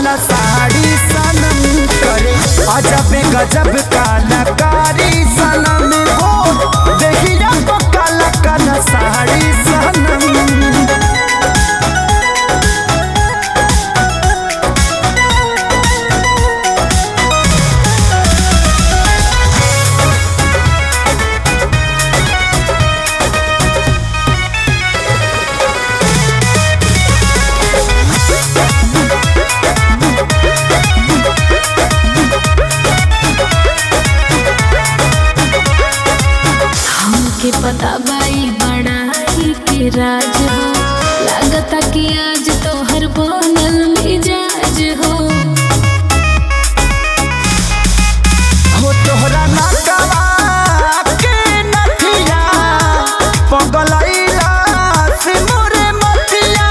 काला साड़ी सनम करे अजब गजब कलाकारी सनम हो देखिया तो काला काला साड़ी सनम हमके पता बाई बड़ाई के राज हो लागता कि आज तो हर बनल मिजाज हो हो तोहरा नटवा के नथिया पगलैला से मोरे मथिया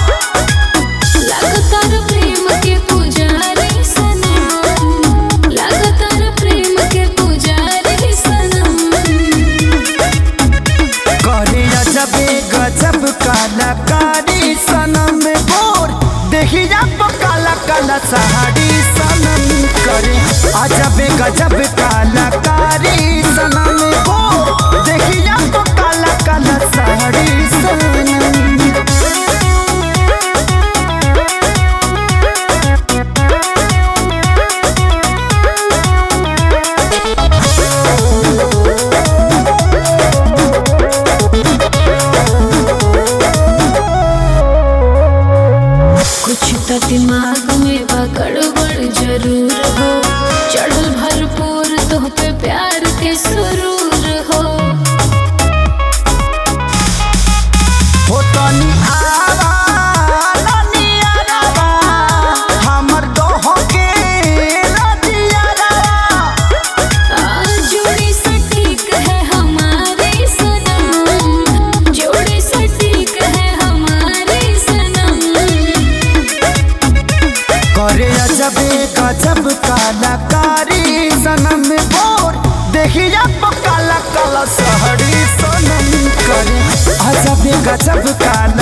लागता रे प्रेम के पुजारी सनम लागता रे प्रेम के पुजारी सनम करे अजबे गजब कलाकारी सनम बोर देखिया तो काला काला साड़ी सनम करे अजबे गजब कलाकारी सनम बोर देखिया तो काला काला साड़ी सनम कुछ तो दिमाग में बा गड़बड़ जरूर हो चढ़ल भरपूर तो पे प्यार के सुरूर हो हो तनी आवा तनी आवा हमर दोहो के रतियावा आज जोड़ी सटीक है हमारी सनम जोड़ी सटीक है हमारी सनम करे अजबे गजब कलाकारी सनम बोर देखिया तो काला काला सहरी सनम करे अजबे गजब काला